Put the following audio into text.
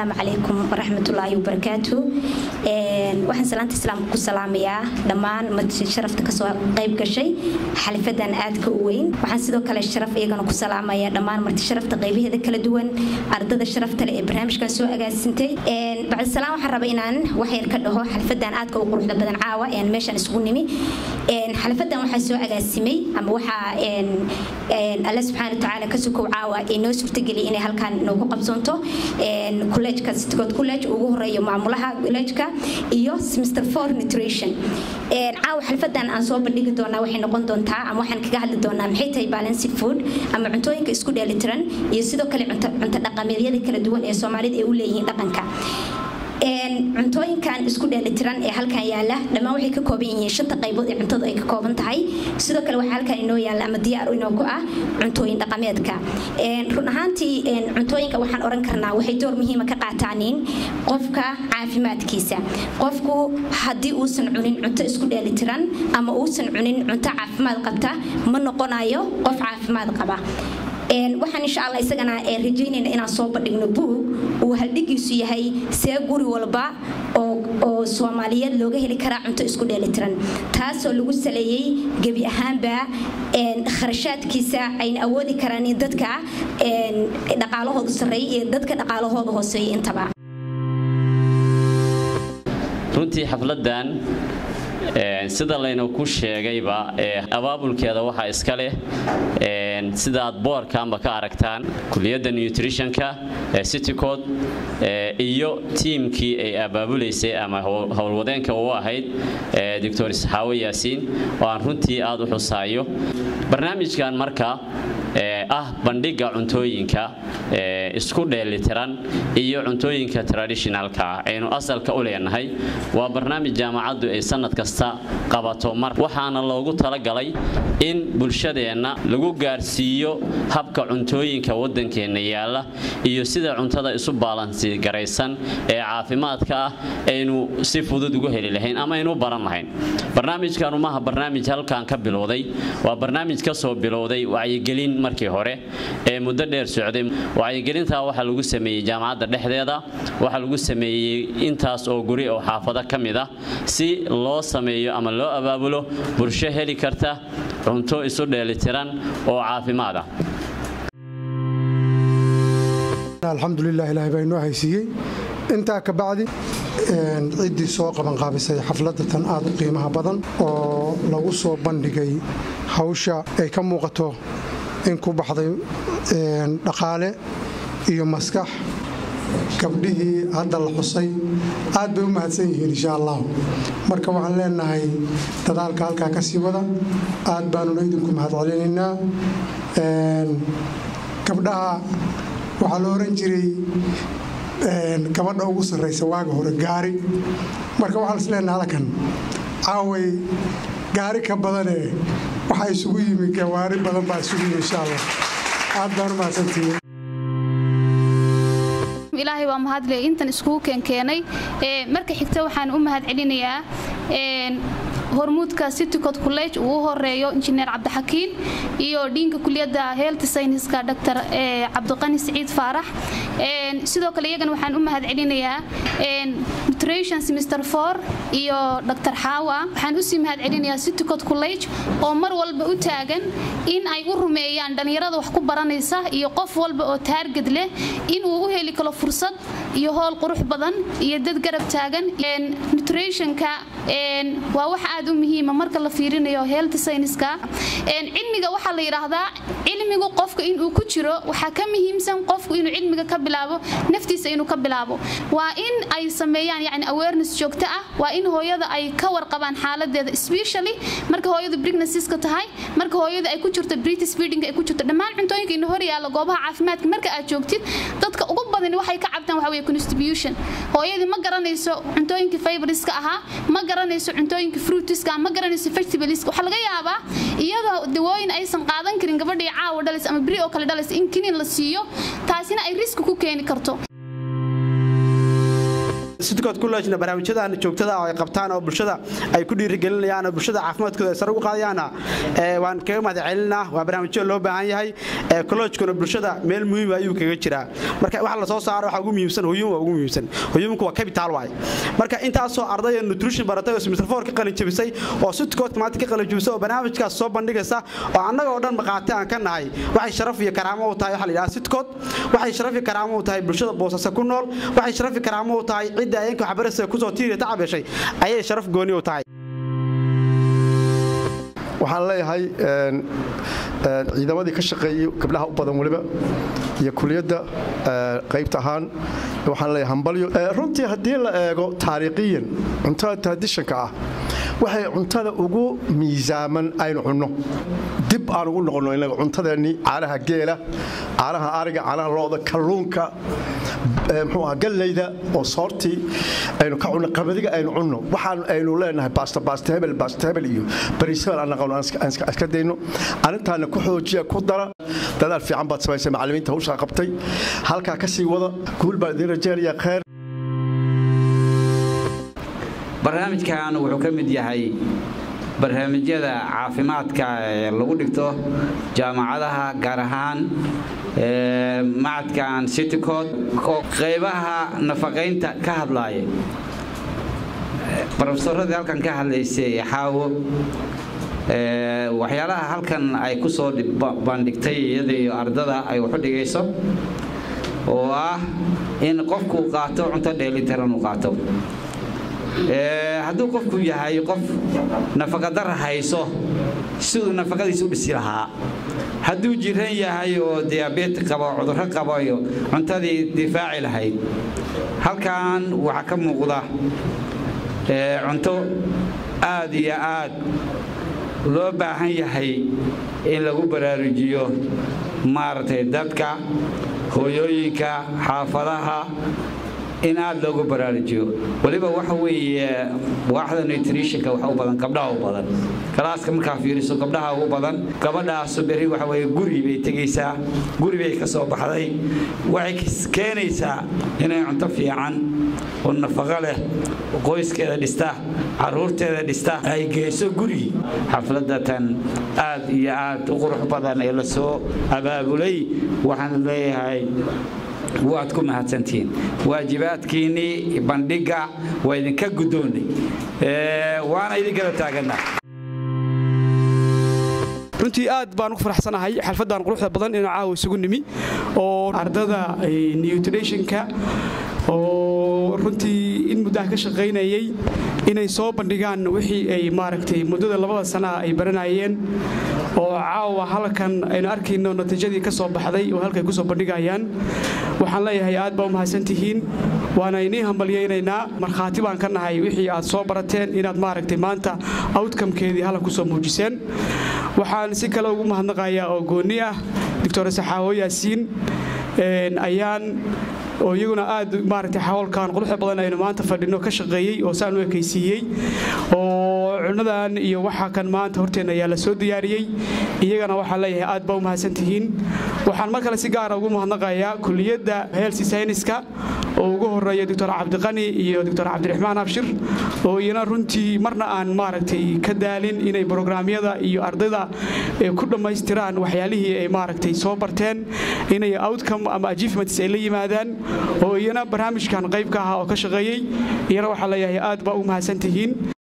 asalaamu calaykum waraxmatullaahi wabarakaatu waxaan salaanta islaamka ku salaamayaa dhammaan marti sharafta kasoo qayb gashay xalifadan aadka u weyn waxaan sidoo kale sharaf iyagana ku salaamayaa dhammaan marti sharafta qaybaheeda kala duwan ardada sharafta leh ee barnaamijkan soo agaasintay bacdisalaam waxaan raba inaan waxyar ka dhaho xalifadan aadka u quruxda badan caawa meeshaan isugu nimi xalifadan waxaa soo agaasimay ama waxaa alle subxaana watacaala ka sukow caawa ee noo suurtageliyay inay halkaan noogu qabsoonto kolleejka citigood college ugu horeeyo maamulaha kolleejka iyo semester four nutrition caawa xalfadan aan soo bandhigi doonaa waxay noqon doontaa ama waxaan kaga hadli doonaa maxay tahay balanced food ama cuntooyinka isku dheelitiran iyo sidoo kale cunto dhaqameedyada kala duwan ee soomaalida ay u leeyihiin dhaqanka cuntooyinkan isku dheelitiran ee halkan yaala dhammaan waxay ka kooban yihiin shanta qaybood ee cuntadu ay ka kooban tahay sidoo kale waxaa halkan inoo yaala ama diyaar inoogu ah cuntooyin dhaqameedka run ahaantii cuntooyinka waxaan oran karnaa waxay door muhiima ka qaataaniin qofka caafimaadkiisa qofku haddii uusan cunin cunto isku dheelitiran ama uusan cunin cunto caafimaad qabta ma noqonayo qof caafimaad qaba waxaan insha alla isagana rajaynayna inaan soo bandhigno buug uu haldhigiisu yahay see guri walba oo soomaaliyeed looga heli karaa cunto isku dheelitiran taasoo lagu saleeyey gebi ahaanba kharashaadkiisa ayna awoodi karaan in dadka dhaqaalahoodu sarreeya iyo dadka dhaqaalahooda hooseeya intaba runtii xafladan sida layna ku sheegayba abaabulkeeda waxaa iska leh sidaad boorkaanba ka aragtaan kuliyadda nutritionka citycod iyo tiimkii ay abaabulaysay ama howlwadeenka u ahayd doctor isxaawo yaasiin oo aan runtii aad u xusaayo barnaamijkan marka ah bandhiga cuntooyinka isku dheelitiran iyo cuntooyinka traditionalka ah aynu asalka u leenahay waa barnaamij jaamacaddu ay sanad kasta qabato mar waxaana loogu talagalay in bulshadeenna lagu gaarsiiyo habka cuntooyinka waddankeenna yaalla iyo sida cuntada isu baalansi garaysan ee caafimaadka ah aynu si fudud ugu heli lahayn ama aynu baran lahayn barnaamijkanu maaha barnaamij halkan ka bilowday waa barnaamij ka soo bilowday wacyigelin markii hore ee muddo dheer socday wacyigelintaa waxaa lagu sameeyey jaamacadda dhexdeeda waxaa lagu sameeyey intaas oo guri oo xaafado ka mid ah si loo sameeyo ama loo abaabulo bulsho heli karta cunto isu dheelitiran oo caafimaad ah alxamdulilah ilaahay baa inoo haysiiyey intaa ka bacdi ciddii soo qabanqaabisay xafladda tan aad u qiimaha badan oo lagu soo bandhigay hawsha ay ka muuqato in ku baxday dhaqaale iyo maskax gabdhihii hadda la xusay aad bay u mahadsan yihiin insha allah marka waxaan leenahay dadaalka halkaa ka sii wada aad baanuna idinku mahad celinaynaa gabdhaha waxaa la oran jiray gabadha ugu sarraysa waaga hore gaari marka waxaan isleenaha halkan caaway gaari ka badanee waxaa isugu yimi gawaari badan baa isugu yimi insha allah aad baan u mahadsantihiin ilaahay waa mahadle intan iskugu keenkeenay marka xigta waxaan u mahad celinayaa hormuudka citycod college uu u horeeyo injineer cabdixakiin iyo dhiinka kuliyadda health scienceska dr cabdiqani siciid faarax sidoo kale iyagana waxaan u mahad celinayaa nutrition semester four iyo dr xaawa waxaan usii mahad celinayaa citycod college oo mar walba u taagan in ay u rumeeyaan dhallinyarada wax ku baranaysa iyo qof walba oo taarged leh inuu u heli karo fursad iyo howl qurux badan iyo dad garab taagan nutritionka waa wax aad u muhiima marka la fiirinayo health scienceska cilmiga waxaa la yidhaahdaa cilmigu qofka inuu ku jiro waxaa ka muhiimsan qofku inuu cilmiga ka bilaabo naftiisa inuu ka bilaabo waa in ay sameeyaan yani awareness joogto ah waa in hooyada ay ka warqabaan xaaladeeda especially marka hooyadu pregnancies-ka tahay marka hooyada ay ku jirto british feeding ay ku jirto dhammaan cuntooyinka ina hor yaalla goobaha caafimaadka marka aad joogtid dadka ugu badan waxay ka cabtaan waxa weeye constitution hooyadii ma garanayso cuntooyinkii fiberiska ahaa ma garanayso cuntooyinkii fruitiska ma garanayso vegetables waxaa laga yaabaa iyadoo dawooyin aysan qaadan karin gabadhii caawa dhalis ama beri oo kale dhalis in kiniin la siiyo taasina ay riski ku keeni karto sidkood kullejna barnaamijyadan joogtada oo ay qabtaan oo bulshada ay ku dhiirigelinayaan oo bulshada caafimaadkooda ay sare ugu qaadayaana waan kaga mahad celinaa waa barnaamijyo loo baahan yahay kollejkuna bulshada meel muhiim ayuu kaga jiraa marka waxa la soo saaro waxa ugu muhiimsan hoyuum waa ugu muhiimsan hoyuumku waa capital waay marka intaasoo ardaya nutrition baratay oo semester four ka qalin jabisay oo sidkood maanta ka qalin jabisay oo barnaamijkaas soo bandhigaysa oo annaga oo dhan maqaati aan ka nahay waxay sharaf iyo karaamo u tahay waxa la yidhaha sidkood waxay sharaf iyo karaamo u tahay bulshada boosasa ku nool waxay sharaf iyo karaamo u tahay cidda ayeenka waxbarashada kusoo tiiriya tacab yeeshay ayay sharaf gooni u tahay waxaan leeyahay ciidamadii ka shaqeeyey gabdhaha u badan weliba iyo kuliyadda qaybta ahaan waxaan leeyahay hambalyo runtii haddii la eego taariikhiyan cuntada tradishanka ah waxay cuntada ugu miisaaman aynu cunno dib aan ugu noqonno inaga cuntadeennii caanaha geela caanaha ariga caanaha looda kalluunka muxuu aha gallayda oo soortii aynu ka cunno qamadiga aynu cunno waxaan aynu leenahay baasta baasta hebel baasta hebel iyo bariis hebel aan naqono aan iska dayno arrintaana ku xoojiya ku dara dadaal fiican baad samaysay macallimiinta hawshaa qabtay halkaa ka sii wada guul baan idiin rajaynaya khayr barnaamijkan wuxuu ka mid yahay barnaamijyada caafimaadka ee lagu dhigto jaamacadaha gaar ahaan macadkan citycod oo qaybaha nafaqaynta ka hadlaaya brofesoradii halkan ka hadlaysay xaawo waxyaalaha halkan ay ku soo bandhigtay iyada iyo ardada ay waxu dhigayso oo ah in qofku qaato cunto dheelitiran uu qaato hadduu qofku yahay qof nafaqadara hayso siduu nafaqadiisa u dhisi lahaa hadduu jiran yahay oo diyaabet qabo cudurro qabayo cuntadii difaaci lahayd halkan waxaa ka muuqda cunto aad iyo aad loo baahan yahay in lagu baraarujiyo maaragtay dadka hooyooyinka xaafadaha in aad loogu baraarujiyo weliba waxa weeye waaxda nutritionka waxa u badan gabdhaha u badan galaaska markaa fiiriso gabdhaha ugu badan gabadhaasu beri waxa weeye guri bay tegaysaa guri bay ka soo baxday waxay keenaysaa inay cunto fiican oo nafaqo leh qoyskeeda dhista caruurteeda dhista ay geyso guri xafladatan aad iyo aad u qurux badan ee lasoo abaabulay waxaan leeyahay waad ku mahadsantihiin waajibaadkiinnii bandhigga waa idinka guddoonnay waana idinkala taagannaa runtii aad baan ugu faraxsanahay xalfaddan quruxda badan inuu caawa isugu nimi oo ardada nutritionka oo runtii in muddaha ka shaqaynayay inay soo bandhigaan wixii ay maaragtay muddada labada sanaa ay baranayeen oo caawa halkan aynu arkayno natiijadii ka soo baxday oo halkay ku soo bandhigayaan waxaan leeyahay aad baa u mahadsantihiin waana inii hambalyaynaynaa markhaati baan ka nahay wixii aad soo barateen inaad maaragtay maanta outcomekeedii halkan ku soo muujiseen waxaan si kale ugu mahadnaqayaa oo goonni ah doctor saxaawo yaasiin ayaan oo iyaguna aad maaragtay xawalkan quruxda badan aynu maanta fadhino ka shaqeeyey oo saan u ekaysiiyey oo cunadan iyo waxa kan maanta horteenna ayaa la soo diyaariyey iyagana waxaan leeyahay aad baa u mahadsantihiin waxaan mar kale si gaara ugu mahadnaqayaa kuliyadda health scienceska oo ugu horeeya doctor cabdiqani iyo doctor cabdiraxmaan abshir oo iyana runtii marna aan maaragtay ka daalin inay brograamyada iyo ardayda ku dhammaystiraan waxyaalihii ay maaragtay soo barteen inay outcome ama achievements ay la yimaadaan oo iyana barnaamijkan qayb ka ahaa oo ka shaqeeyey iyana waxaa leeyahay aad baa u mahadsantihiin